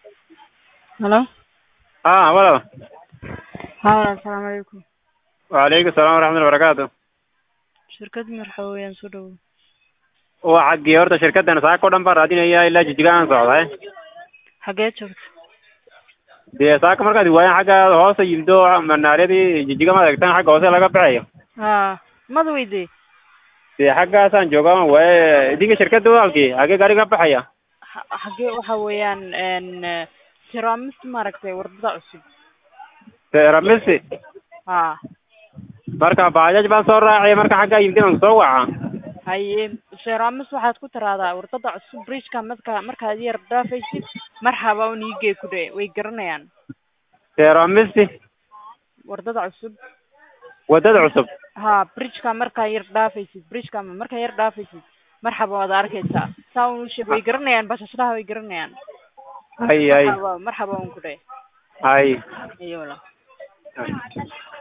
Hello? haa walaal Haa walaal salaamu calaykum. wacalaykum salaam waraxmatullahi wabarakaatu Shirkad marxa weeyaan soo dhawow. waa xaggii horta shirkaddan saaka o dhan baan raadinaya ilaa jijiga aan socday Xagee joogta? dee saaka markaad waayaan xagga hoose yimdo manaaryadii jijiga ma eegtaan xagga hoose laga baxayo Haa, mad weydii? dee xaggaasaan jooga waaye idinka shirkadda walaalkii xagee gaari ka baxaya Ha- Xagee waxa weeyaan een Tiramis maaragtay wardada cusub. ramisi Haa. marka bajaaj baan soo raacay marka xaggaa yimid aan soo waca Haye Tiramis waxaad ku tiraahdaa wardada cusub bridge-ka marka markaad yar dhaafaysid marxaba un iigee ku dhe way garanayaan. ramisi Wardada cusub. waddada cusub haa bridge-ka markaa yar dhaafaysid bridge-ka markaa yar dhaafaysid marxaba waad arkaysaa saa un usheeg way garanayaan bashashadaha way garanayaan hay hay marxaba marxaba un ku dhe hay iyo wala